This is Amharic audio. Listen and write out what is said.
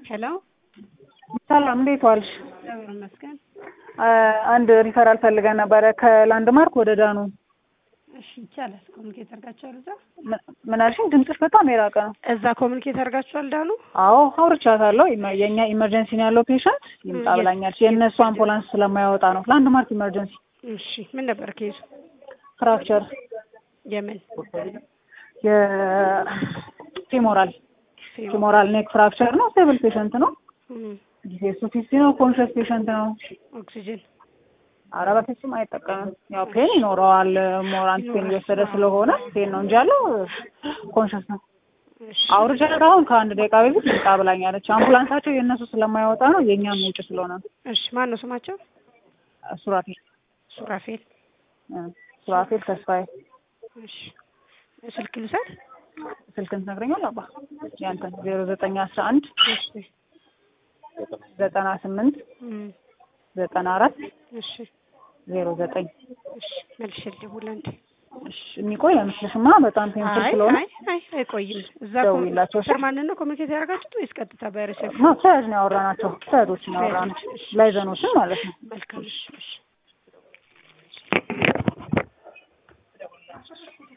ሄሎ ሰላም እንዴት ዋልሽ? እግዚአብሔር ይመስገን። አንድ ሪፈራል ፈልገን ነበረ ከላንድ ማርክ ወደ ዳኑ። እሺ ይቻላል። ኮሚኒኬት አድርጋችኋል? እዛ ምን- ምን አልሽኝ? ድምፅሽ በጣም የራቀ ነው። እዛ ኮሚኒኬት አድርጋችኋል? ዳኑ አዎ አውርቻታለሁ። ኢመ- የእኛ ኢመርጀንሲ ነው ያለው ፔሸንት ይምጣ የት? ብላኛለች። የእነሱ አምቡላንስ ስለማያወጣ ነው። ላንድ ማርክ ኢመርጀንሲ እሺ ምን ነበር ኬዙ? ፍራክቸር የምን የፊሞራል ፊሞራል ኔክ ፍራክቸር ነው። ስቴብል ፔሸንት ነው። እም፣ ጊዜ እሱ ፊፍቲ ነው። ኮንሽስ ፔሸንት ነው። ኦክሲጅን ኧረ በፍጹም አይጠቀምም። ያው ፔን ይኖረዋል። ሞራንት ፔን እየወሰደ ስለሆነ ፔን ነው እንጂ ያለው ኮንሽስ ነው። እሺ አውርጃት አሁን ከአንድ ደቂቃ በፊት ልምጣ ብላኛለች። አምቡላንሳቸው የእነሱ ስለማይወጣ ነው የእኛም ውጭ ስለሆነ ነው። እሺ ማን ነው ስማቸው? ሱራፌል ሱራፌል እ ሱራፌል ተስፋዬ እሺ ስልክ ልውሰድ? ስልክን ትነግረኛለህ? አባ ያንተን ዜሮ ዘጠኝ አስራ አንድ እሺ ዘጠና ስምንት እም፣ ዘጠና አራት እሺ ዜሮ ዘጠኝ እሺ መልሼ ልደውል አንዴ። እሺ የሚቆይ አይመስልሽማ? በጣም ፔንፉል አይ ስለሆነ አይ አይ አይቆይም። እዛ ደውይላቸው እሺ። ፐርማነንት ነው ኮሚኒኬት ያደርጋችሁት ወይስ ቀጥታ በሪሴፕሽን? ነው ተያዥ ነው ያወራናቸው። ተያዦችን ያወራነው ላይዘኖችን ማለት ነው። መልካም እሺ እሺ